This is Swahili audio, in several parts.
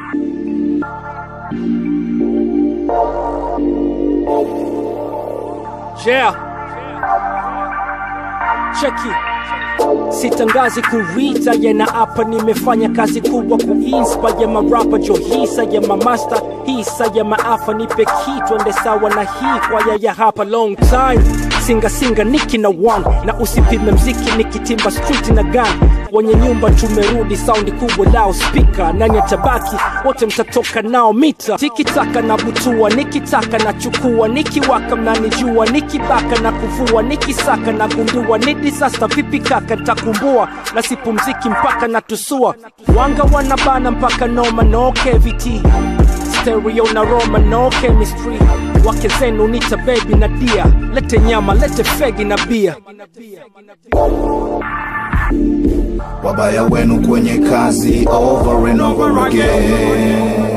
Yeah. Cheki. Sitangazi kuita yena hapa nimefanya kazi kubwa kuinspire marapa jo hisa ya mamasta hisa ya maafa nipe kitu ende sawa na hii kwaya ya hapa long time singa singa niki na one na usipime mziki nikitimba street na gun wenye nyumba tumerudi saundi kubwa lao spika nani atabaki wote mtatoka nao mita tikitaka na butua nikitaka na chukua nikiwaka mnanijua nikibaka na kuvua nikisaka na gundua ni disaster vipi kaka ntakumbua na sipumziki mpaka na tusua wanga wanabana mpaka noma no cavity stereo na roma no chemistry wake zenu nita baby na dia lete nyama lete fegi na bia wabaya wenu kwenye kazi over and over again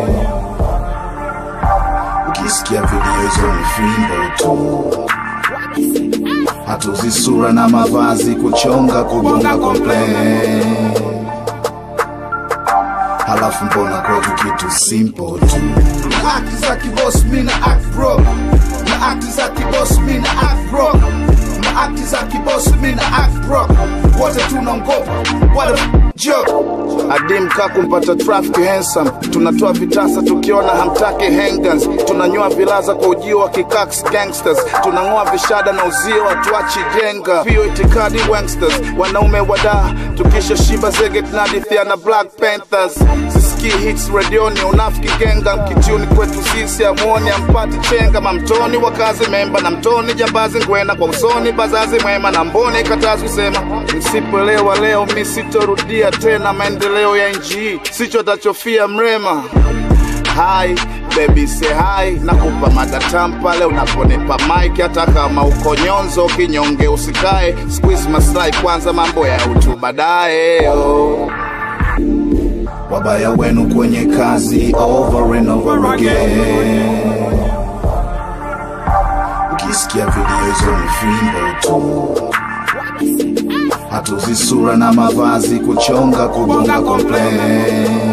ukisikia video hizo ni fimbo tu hatuzi sura na mavazi kuchonga kugonga complain halafu mbona kwetu kitu simple tu na akti za kibos mina act bro na akti za kibos mina act bro na akti za kibos mina act bro wote tunaongopa what a joke adim ka kumpata traffic handsome tunatoa vitasa tukiona hamtaki hangans tunanyoa vilaza kwa ujio wa kikax gangsters tunang'oa vishada na uzio watuachi jenga pio itikadi wangsters wanaume wadaa tukisha shiba zege tunadithia na black panthers sisikii hits redioni unafiki genga mkituni kwetu sisi amuoni ampati chenga mamtoni wakazi memba na mtoni jambazi ngwena kwa usoni bazazi mwema na mboni katazi kusema msipoelewa leo mi sitorudia tena maendeleo ya nchi sicho tachofia mrema hai baby say hi nakupa madatam pale unaponipa mike hata kama uko nyonzo kinyonge usikae squeeze maslahi kwanza mambo ya utu baadaye oh. wabaya wenu kwenye kazi over and over again ukisikia video hizo ni fimbo tu hatuzi sura na mavazi kuchonga kugonga complain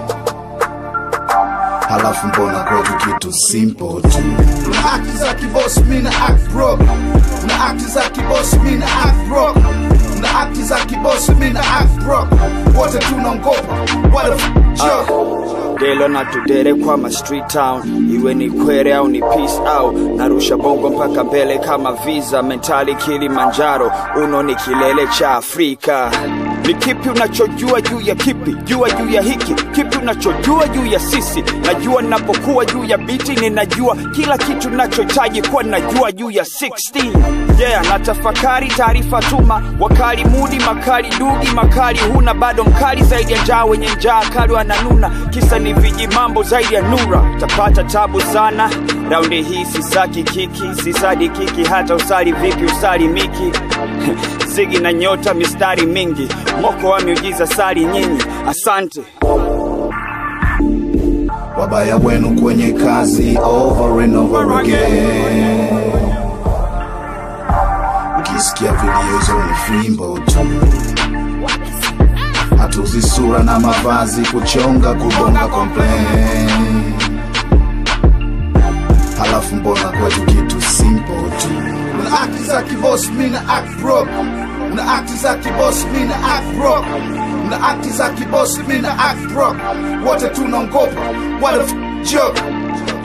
halafu mbona kwetu kitu simple tu na akti za kibos mina act bro na akti za kibos mina act bro na akti za kibos mina act bro wote tunaongopa what a f- joke delo na tudere kwa ma street town iwe ni kwere au ni peace au narusha bongo mpaka mbele kama visa mentali kilimanjaro uno ni kilele cha afrika ni kipi unachojua juu ya kipi jua juu ya hiki kipi unachojua juu ya sisi najua ninapokuwa juu ya biti ninajua kila kitu nachohitaji kuwa najua juu ya 16 yeah na tafakari taarifa tuma wakali mudi makali dugi makali huna bado mkali zaidi ya njaa wenye njaa kali wananuna kisa ni viji mambo zaidi ya nura tapata tabu sana raundi hii sisaki kiki sisadi kiki hata usali vipi usali miki zigi na nyota mistari mingi moko wa miujiza sali nyinyi asante wabaya wenu kwenye kazi over and over again ukisikia video hizo ni fimbo tu hatuzi sura na mavazi kuchonga kugonga complain halafu mbona kwetu kitu simple tu una akti za kibos mina act bro una akti za kibos mina act bro una akti za kibos mina act bro wote tunaongopa what a f- joke